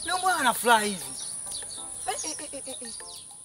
Leo mbona ana furaha hivi? Eh, eh, eh, eh, eh.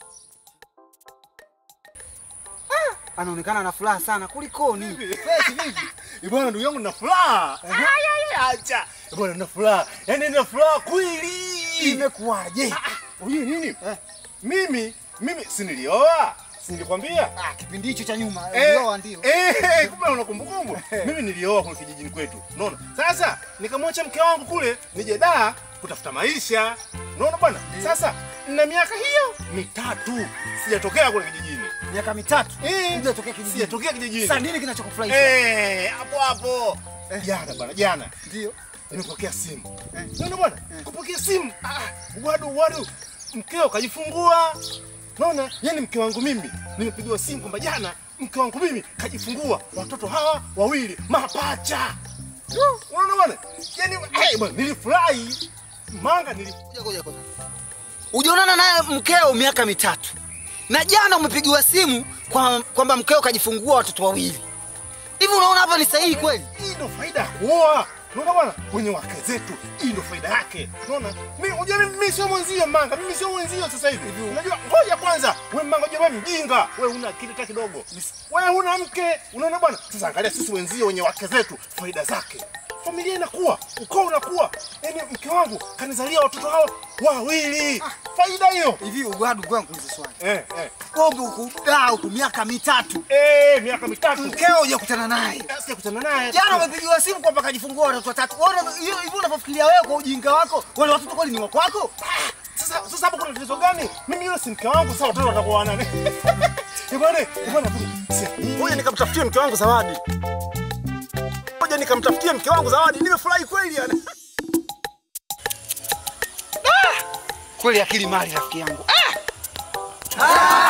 Ah, anaonekana ana furaha sana kulikoni? Fresh vipi? Eh, Bwana ndugu yangu na furaha. Ay, ay, ay, Acha. Eh, Bwana na furaha. Yaani na furaha kweli. Imekuwaje? Unajua nini? Mimi mimi si nilioa? Si nilikwambia? Ah, kipindi hicho cha nyuma Eh, ndio ndio. Eh, kumbe una kumbukumbu. Mimi nilioa kule kijijini kwetu. Unaona? Sasa nikamwacha mke wangu kule nije daa kutafuta maisha. Unaona bwana? Sasa na miaka hiyo mitatu sijatokea kule kijijini. Miaka mitatu. Eh, Hujatokea kijijini. Sijatokea kijijini. Sasa nini kinachokufurahisha? Eh, hapo hapo. Jana bwana, jana Ndio. nimepokea simu. Unaona bwana? Kupokea simu. Ah, wadu wadu. Mkeo kajifungua. Unaona? Yaani mke wangu mimi nimepigiwa simu kwamba jana mke wangu mimi kajifungua watoto hawa wawili mapacha. Unaona bwana? Yaani eh bwana nilifurahi. Manga nili Ngoja, ngoja, ngoja. Hujaonana naye mkeo miaka mitatu na jana umepigiwa simu kwa- kwamba mkeo kajifungua watoto wawili. Hivi unaona hapa ni sahihi kweli? hii ndo faida ya kuoa. Unaona bwana, kwenye wake zetu, hii ndo faida yake. Unaona, mimi unajua mimi, mimi sio mwenzio manga, mimi sio mwenzio sasa hivi. Unajua, ngoja kwanza, wewe manga, unajua wewe mjinga, wewe una akili hata kidogo, wewe huna mke. Unaona bwana, sasa angalia sisi wenzio wenye wake zetu, faida zake familia inakuwa, ukoo unakuwa. Yaani mke wangu kanizalia watoto hao wawili, faida hiyo. Hivi ugwadu kwangu kuuliza swali. Eh, eh. Kombe ukudaa huku miaka mitatu. Eh, miaka mitatu Mkeo hujakutana naye. sijakutana naye. Jana umepigiwa simu kwamba kajifungua watoto watatu. Wewe hiyo hivi unapofikiria wewe kwa ujinga wako, wale watoto kweli ni wa kwako? Sasa sasa hapo kuna tatizo gani? Mimi yule si mke wangu, sasa watoto watakuwa wa nani? Eh bwana, eh bwana, ngoja nikamtafutie mke wangu zawadi. Ngoja nikamtafutie mke wangu zawadi. Nimefurahi kweli yani. Kweli akili mali rafiki yangu. Ah!